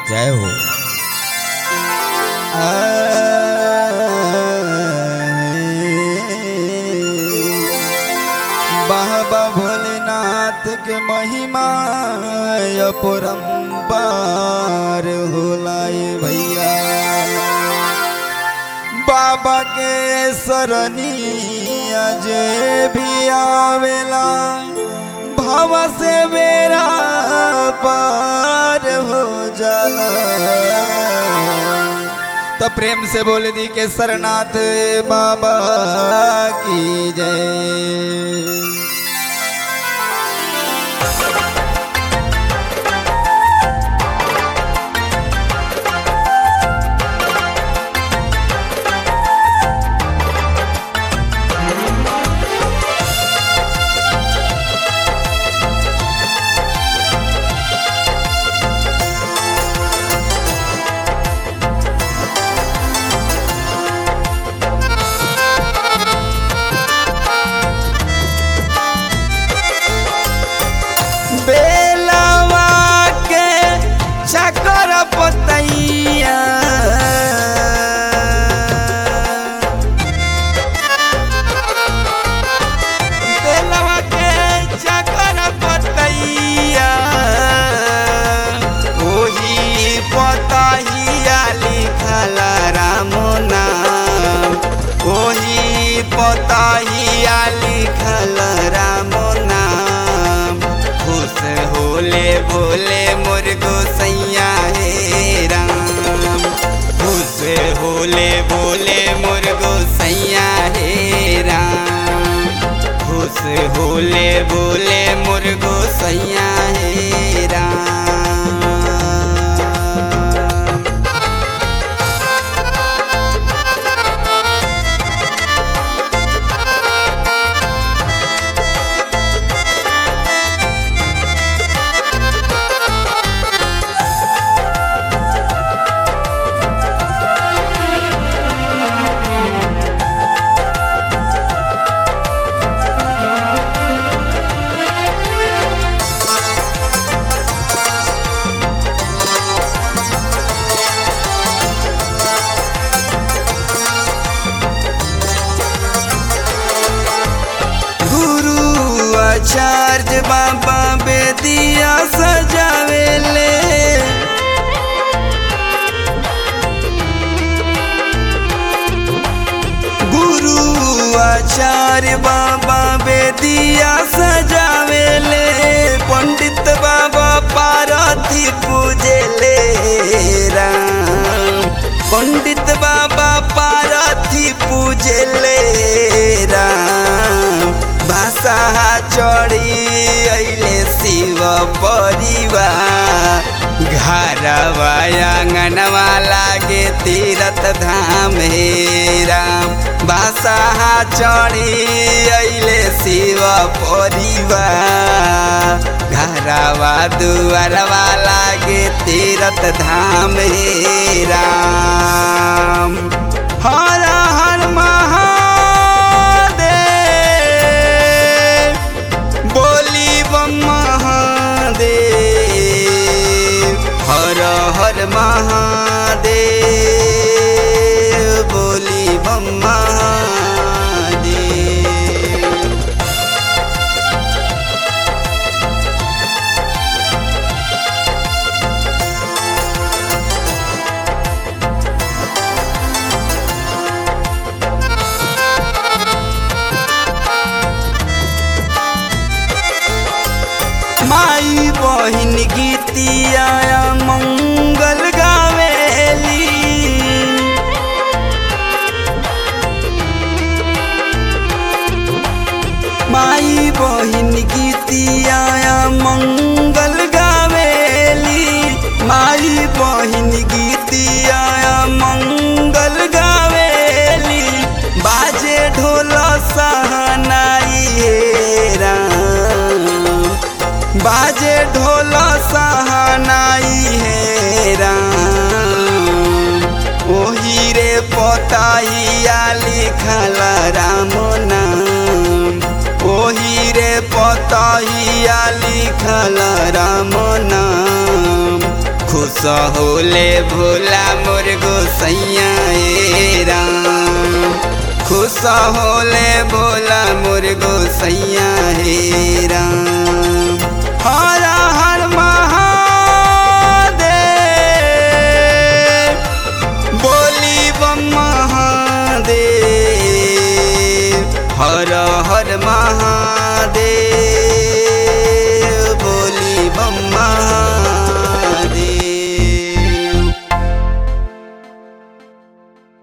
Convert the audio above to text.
जय हो बाबा भोलेनाथ के महिमा अपरंपार होलाए भैया बाबा के सरनिया जे भी आवेला भव से मेरा पार हो जाला तो प्रेम से बोल दी के सरनाथ बाबा की जय बेलवा के चकर पतैया बेलवा के चकर पतैया ओही पतहिया लिखल राम नाम ओही पतहिया लिखल राम नाम खुश होले बोले मोर गोसैया हे राम खुश होले बोले मोर गोसैया हे राम खुश होले बोले मोर गोसैया हे राम गुरु आचार्य बाबा बेदिया सजावेले गुरु आचार्य बाबा बेदिया सजावेले पंडित बाबा पार्वती पूजेले राम पंडित बाबा पार्वती पूजेले राम भाषा चढ़ी अइले शिव परिवार घरवा आंगनवा लागे तीरथ धाम हे राम भाषा चढ़ी अइले शिव परिवार घरवा दुआरवा लागे तीरथ धाम हे राम हर हर महादेव बोली बम महादेव हर हर महादेव बोली बम महादेव माई बहिन गीतिया मंगल गावेली माई बहिन गीतिया मंगल गावेली माई बहिन गीतिया मंगल गावेली बाजे ढोल सहनाई हे राम बाजे ढोल सहनाई हे राम ओही रे पोताइया लिखल राम नाम ओही रे पोताइया लिखल राम नाम खुश होले भोला मोर गोसैया ए राम खुश होले भोला मोर गोसैया हे राम हर हर महादेव बोली बम महादेव हर हर महादेव